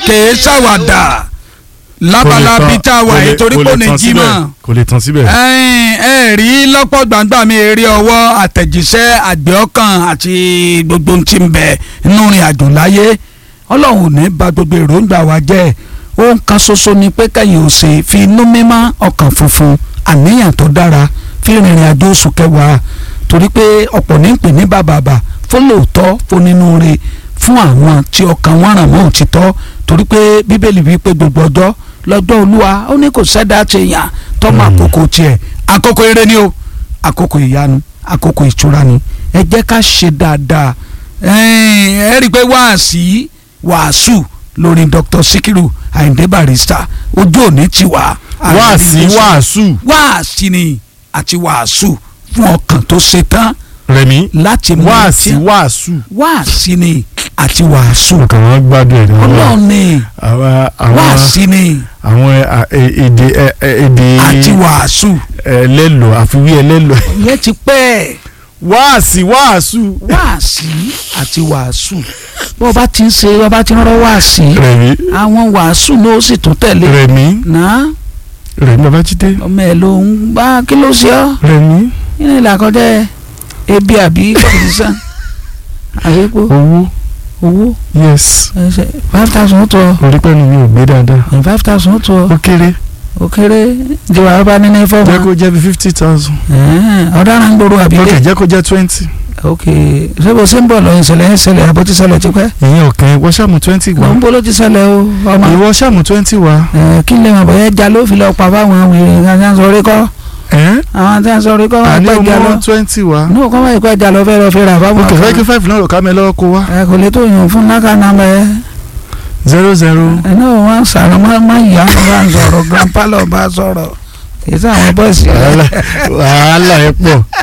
kèé ṣàwàdà lábala bíi tá a wà yìí torí kò ní jí mọ́ kò lè tán síbẹ̀. ẹ̀yin ẹ rí lọ́pọ̀ gbàngbà mi eré ọwọ́ àtẹ̀jíṣẹ́ àgbẹ̀ ọkàn àti gbogbo ohun tí ń bẹ nínú ìrìn àjò láyé ọlọ́run ò ní bà gbogbo èròǹgbà wa jẹ́ ohun kan ṣoṣo ni pé kẹ́yìn ò ṣe fi inú mímọ́ ọkàn funfun àníyàn tó dára fi rìnrìn àjò oṣù kẹwàá torí pé ọ̀pọ̀ ní ń pè ní bàbàbà fún lóòótọ́ fún nínú rẹ̀ fún àwọn tí ọkàn wọn ràn mọ́ òtítọ́ torí pé bíbélì wí pé gbogbo ọjọ́ lọ́jọ́ olúwa ó ní kò sẹ́dá ti yàn tọ́mọ àkókò tiẹ̀ àkókò eré ni o àkókò ìyanu àkókò ìtura ni ẹ jẹ́ ká ṣe dáadáa ẹ rí i pé wáàsí wàásù lórí Dr. Sikiru Ayinde Barrister ojú òní ti wà. wáàsí wàásù. wáàsí ni àti wàásù fún ọkàn tó ṣe tán rẹmi láti mú wáàsí wàásù. wáàsí ni àti wàásù nǹkan wọn gbádùn ẹ̀ ní wọn. ọlọ́run ni àwọn àwọn wáàsí ni àwọn ẹ, ẹ, èdè ẹ, ẹ, èdè àti wàásù ẹlẹ́lò àfiwé ẹlẹ́lò. ìyẹn ti pẹ́ wáàsí wàásù. wáàsí àti wàásù bó o bá ti ń ṣe bó o bá ti ń rọ wáàsí rẹmi àwọn wàásù ló sì tún tẹ̀lé rẹmi náà rẹmi babájídé ọmọ ẹ̀ ló ń bá kí ló ṣe ọ́ rẹmi nínú ìlàkọjá ebi àbí kọ̀ǹdísàn àbíkú owó owó yes ẹsẹ̀ five thousand ó tó ọ orí pẹ́ẹ́nu mi ò gbé dáadáa five thousand ó tó ọ ó kéré ó kéré ìjọba ọba nínú jẹ́ fọ́ọ̀mù kó jẹ́ bí fifty thousand ọ̀daràn ń gbòòrò ok àbílẹ̀ jẹ́ kó jẹ́ twenty ok ṣé bó ṣe ń bọ̀ lọ ìṣẹ̀lẹ̀ ìṣẹ̀lẹ̀ àbó ti ṣẹlẹ̀ tipẹ́ ìyẹn ọ̀kan ìwọ ṣàmù twenty wá mọ̀ ń bó ló ti ṣẹlẹ̀ o ọmọ ìwọ ṣàmù twenty wá ẹ, kí lè mọ̀ bóyá ẹja ló fi lọ pa fáwọn wèrè tí wọ́n sọ orí kọ́ ẹ́ àwọn tí wọ́n sọ orí kọ́ wọ́n àní pẹ́ ẹja lọ ọmọ twenty wá ní òkú wọ́n ìkọ́ ẹja lọ fẹ́ lọ fi rà fáwọn ok fẹ́ kí kan five náà rọ̀ ká mi lọ́wọ́ kó wá ẹ kò lè tó yàn fún náka nàmbà ẹ zero zero ẹ náà wọ́n sàrọ̀ wọ́n máa ń yà wọ́n bá ń sọ̀rọ̀ grandpa lọ bá sọ̀rọ̀ èyí tí àwọn bọ́ọ̀sì wàhálà wàhálà ẹ pọ̀